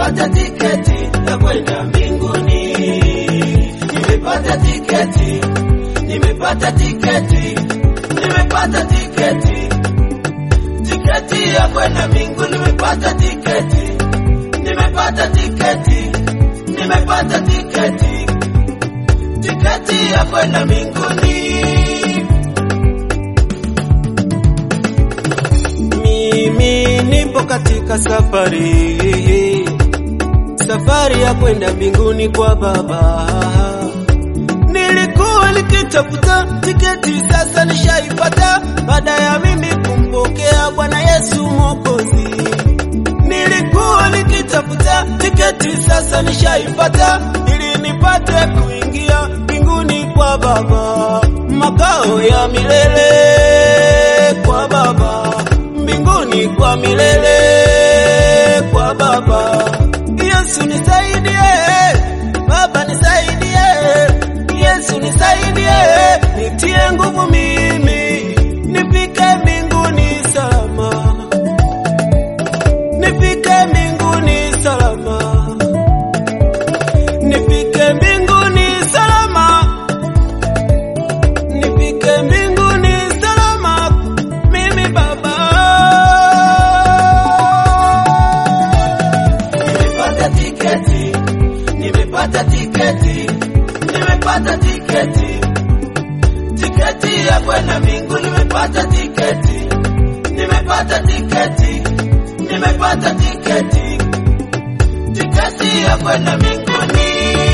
nimepata tiketi ya kwenda mbinguni, nimepata tiketi, nimepata tiketi, nimepata tiketi, tiketi ya kwenda mbinguni, nimepata tiketi, nimepata tiketi, nimepata tiketi, tiketi ya kwenda mbinguni. Mimi nipo katika safari, safari ya kwenda mbinguni kwa Baba. Nilikuwa nikitafuta tiketi, sasa nishaipata, baada ya mimi kumpokea Bwana Yesu Mwokozi. Nilikuwa nikitafuta tiketi, sasa nishaipata, ili nipate kuingia mbinguni kwa Baba, makao ya milele kwa Baba mbinguni kwa milele kwa Baba. Yesu nisaidie, Baba nisaidie, Yesu nisaidie, nitie nguvu mimi nifike mbinguni salama, nifike mbinguni salama, nifike mbinguni salama, nifike mbinguni salama, mimi Baba. Nimepata tiketi, nimepata tiketi, nimepata tiketi, tiketi ya kwenda mbinguni, nimepata tiketi, nimepata tiketi, nimepata tiketi, tiketi ya kwenda mbinguni.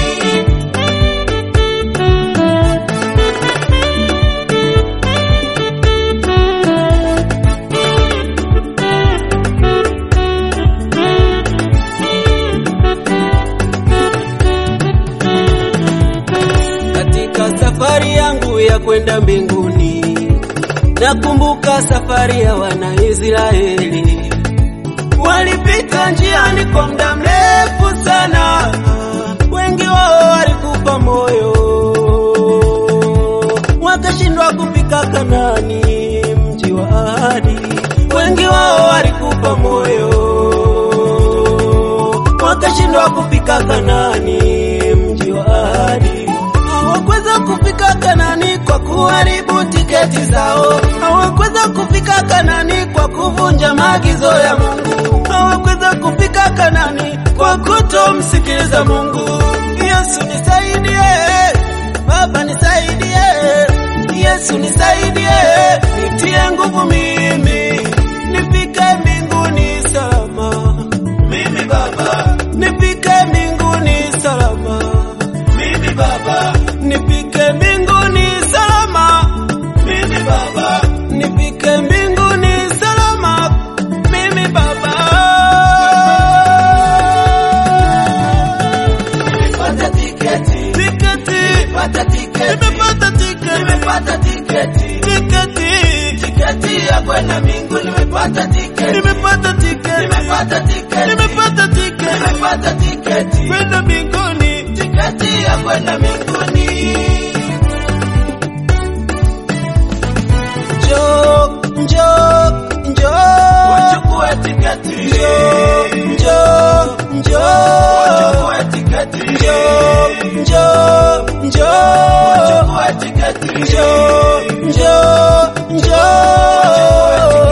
Katika safari yangu ya kwenda mbinguni, nakumbuka safari ya Wanaisraeli. Walipita njiani kwa muda mrefu sana, wengi wao walikufa moyo, wakashindwa kufika Kanaani, mji wa ahadi. Wengi wao walikufa moyo, wakashindwa kufika Kanaani, mji wa ahadi. Hawakuweza kufika Kanani kwa kuharibu tiketi zao. Hawakuweza kufika Kanani kwa kuvunja maagizo ya Mungu. Hawakuweza kufika Kanani kwa kutomsikiliza Mungu. Yesu nisaidie, Baba nisaidie, Yesu nisaidie, nitie nguvu mimi nifike mbinguni salama, Mimi Baba, nifike mbinguni salama mimi Baba, nifike mbinguni salama, mimi Baba, nifike mbinguni salama, mimi Baba. nimepata tiketi, Tiketi, nimepata tiketi, nimepata tiketi, nimepata tiketi, tiketi, tiketi ya kwenda mbinguni, nimepata tiketi, nimepata tiketi, nimepata tiketi, nimepata tiketi, nimepata tiketi, kwenda mbinguni. tiketi ya kwenda mbinguni. Njoo, njoo, njoo, Wachukue tiketi, njoo, njoo, wachukue tiketi, njoo, njoo, njoo. wachukue tiketi, Njoo, njoo, njoo.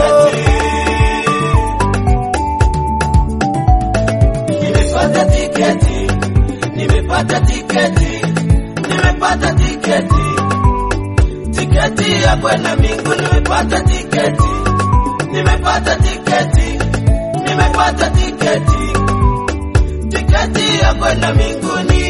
Nimepata tiketi, nimepata tiketi, nimepata tiketi, tiketi ya kwenda mbinguni, nimepata tiketi, nimepata tiketi, nimepata tiketi, tiketi ya kwenda mbinguni.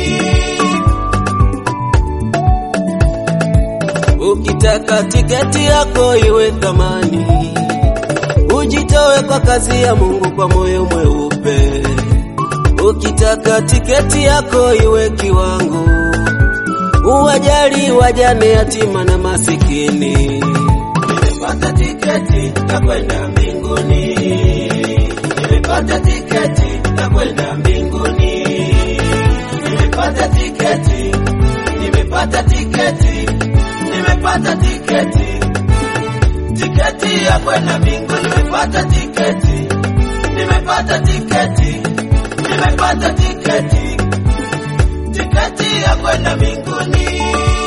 Ukitaka tiketi yako iwe thamani, ujitoe kwa kazi ya Mungu kwa moyo mweupe. Ukitaka tiketi yako iwe kiwango, uwajali wajane, yatima na masikini. Nimepata tiketi ya kwenda mbinguni, nimepata tiketi ya kwenda mbinguni, nimepata tiketi, nimepata tiketi, nimepata tiketi, tiketi ya kwenda mbinguni, nimepata tiketi, nimepata tiketi, nimepata tiketi, tiketi ya kwenda mbinguni.